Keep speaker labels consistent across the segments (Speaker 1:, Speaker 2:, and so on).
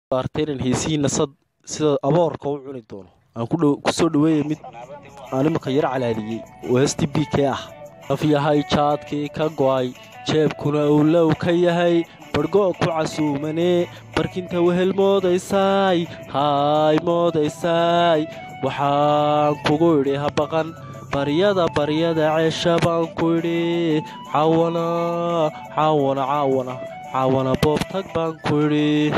Speaker 1: artay inaan heesihiina sad sida aboorka u cuni doono aan ku soo dhaweeya mid aan imanka yar calaadiyey oo hesti b k ah af yahay jaadkii ka go'ay jeebkuna uu low ka yahay barhgo' ku casuumanee barkinta wehel moodaysaay haay moodaysaay waxaan kugu idhi ha baqan baryada baryada ceesha baan ku idhi caawana caawana caawana caawana boobtag baan ku idhi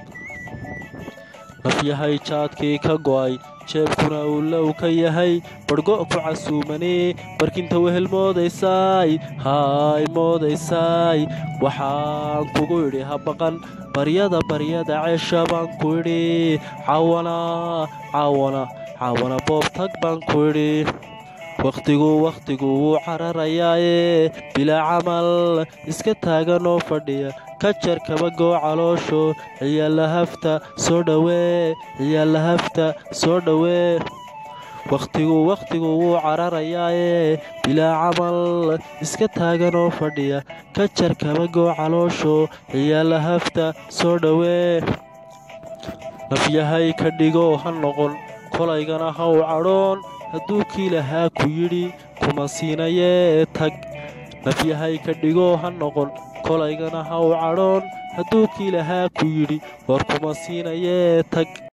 Speaker 1: nafyahay jaadkii ka go'ay jeebkuna uu low ka yahay barhgo' ku casuumanee barkinta wehel moodaysaay haay moodaysaay waxaan kugu idhi ha baqan baryada baryada ceesha baan ku idhi caawana caawana caawana boobtag baan ku idhi wakhtigu wakhtigu wuu cararayaaye bilaa camal iska taagan oo fadhiya ka jar kabagoo caloosho ciyaalla hafta soo dhowee ciyaalla hafta soo dhowee wakhtigu wakhtigu wuu cararayaaye bilaa camal iska taagan oo fadhiya ka jar kabagoo caloosho ciyaalla hafta soo dhowee nafyahay ka dhigoo ha noqon kolaygana ha u cadhoon hadduu kii lahaa ku yidhi kuma siinayee tag nafyahay ka dhigoo ha noqon kolaygana ha u cadhoon hadduu kii lahaa ku yidhi war kuma siinayee tag